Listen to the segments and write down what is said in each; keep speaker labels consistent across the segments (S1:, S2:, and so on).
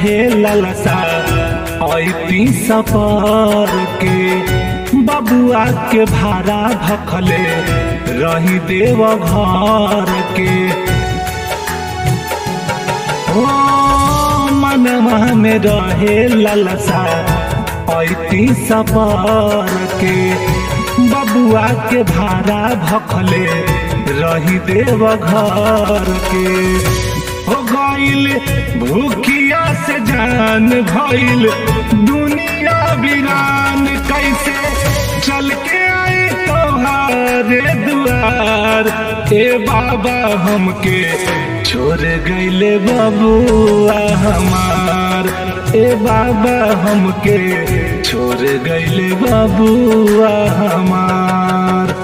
S1: रहे ललसा ऐती सपर के बबुआ के भाड़ा भखले रही देव घर के ओ मनवा में रहे ललसा ऐती सपर के बबुआ के भाड़ा भखले रही देव घर के हो गईल भूखिया से जान भइल दुनिया वीरान कैसे चल के आई तोहारे दुआर ए बाबा हमके छोड़ गईले बबुआ हमार ए बाबा हमके छोड़ गईले बबुआ हमार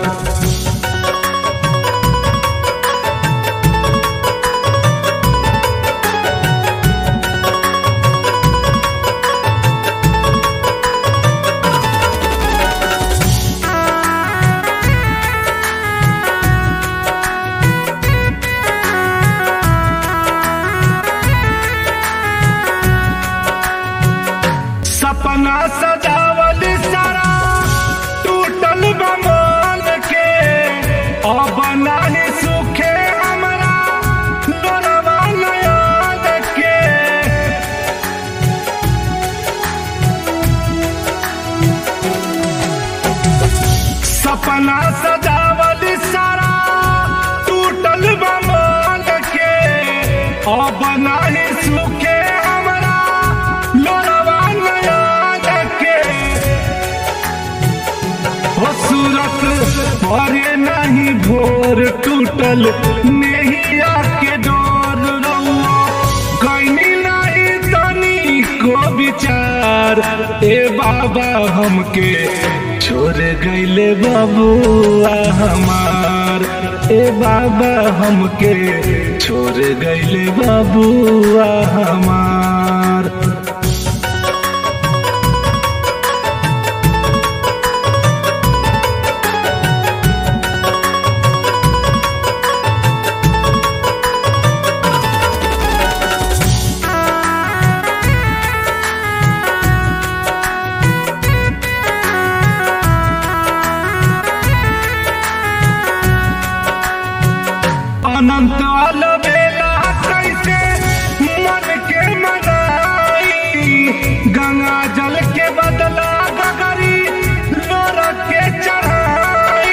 S1: सपना सजावल सारा टूटल बमन के अब नाही सुखे हमरा लोरवा नयन के सपना सजावल सारा टूटल बमन के अब नाही सुखे हमरा लोरवा नयन के हो सूरत परे नहीं भोर टूटल नैया के डोर रउआ कहीं नहीं तनी को विचार ए बाबा हमके छोड़ गईले बबुआ हमार ए बाबा हमके छोड़ गईले बबुआ हमार अनंत अलबेला कैसे मन के मनाई गंगा जल के बदला गगरी लोर के चढ़ाई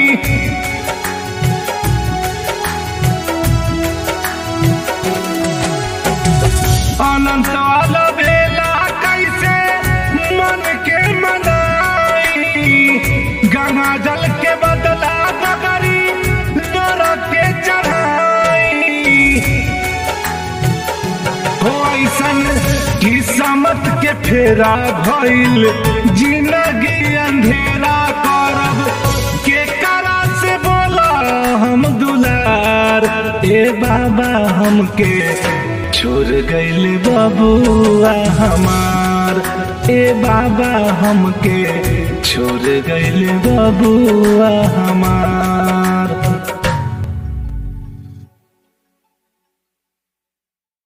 S1: अनंत अलबेला कैसे मन के मनाई गंगा जल के बदला गगरी लोर के चढ़ाई हो ऐसन किस्मत के फेरा भइल जिंदगी अंधेरा करब के करा से बोला हम दुलार ए बाबा हमके छोड़ गईल बबुआ हमार ए बाबा हमके छोड़ गईल बबुआ हमार